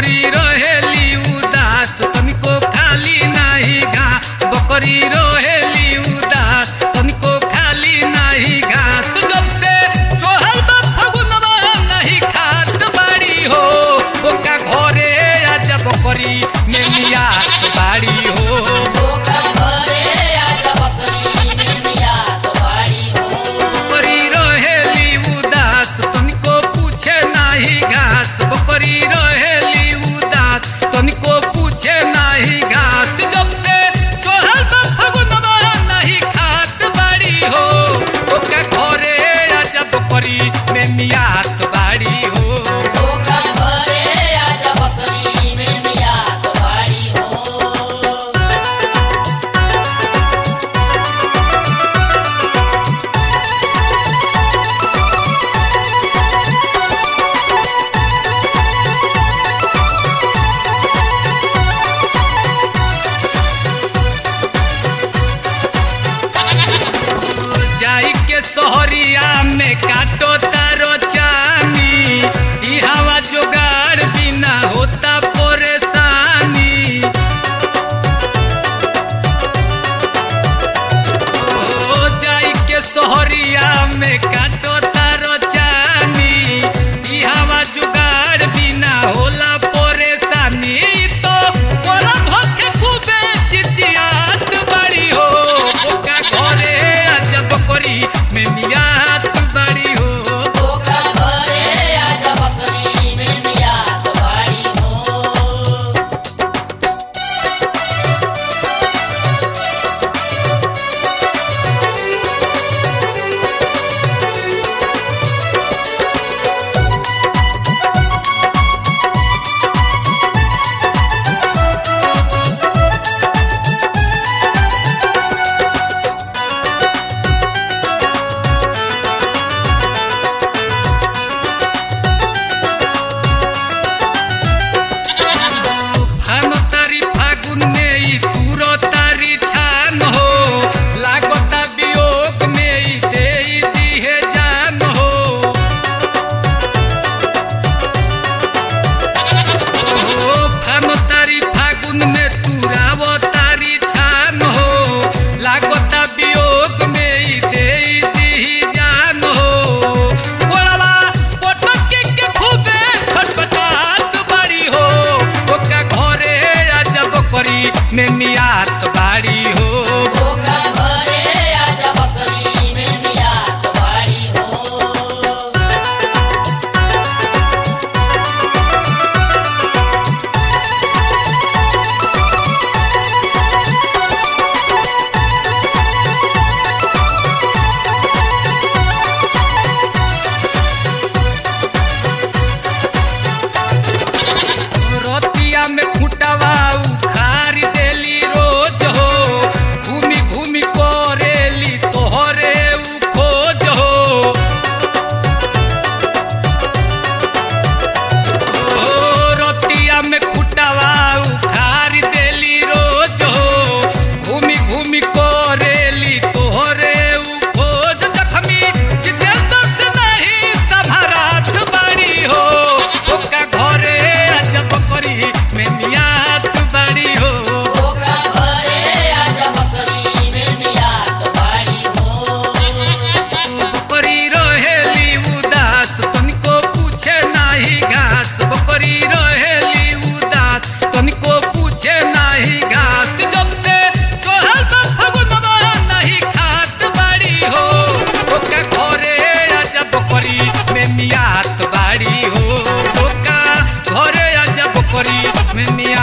बकरी रहेली उदास तनिको खाली नाही घास बकरी रहेली उदास तनिको खाली नाही घास जब से सोहल बा फगुनवा नहीं खात बाड़ी हो ओका घरे आजा बकरी में मियात बाड़ी हो बकरी रहेली उदास तनिको पूछे नाही घास बकरी रहेली उदास तनिको पूछे नाही घास जब से सोहल बा फगुनवा नहीं खात बाड़ी हो ओका घरे आजा बकरी में मियात बाड़ी हो जाई के सोहरिया में काटो तारो चानी ई हवा जुगाड़ बिना होता परेशानी ओ जाई के सोहरिया में काटो तारो चानी ई हवा जुगाड़ बिना होला परेशानी तो मोरा भखे खूबे चिचियात बड़ी हो ओका घरे अजब करी में मियात बड़ी हो फानो तारी फागुन में ई तुरो तारी छान हो लागता वियोग में ई देई दिहे जान हो ओ फानो तारी फागुन में तुरावो तारी छान हो लागता वियोग में ई देई दिही जान हो गोड़वा पोटक के खूबे छटपटात बाड़ी हो ओका घरे अजब करी में मियात बाड़ी हो रतिया में खुटवा उखार देली रोज हो घूमी घूमी करेली तोहरे उ खोज हो ओ रतिया में खुटवा उखार देली रोज हो घूमी घूमी करेली तोहरे उ खोज जखमी जितेंद्र से नहीं सभरात बाड़ी हो ओका घरे अजब करी में मियात बाड़ी हो बकरी रहेली उदास तनिको पूछे नाही घास बकरी रहेली उदास तनिको पूछे नाही घास जब से सोहल बा फगुनवा नहीं खात बाड़ी हो ओका घरे आजा बकरी में मियात बाड़ी हो ओका घरे आजा बकरी में मियात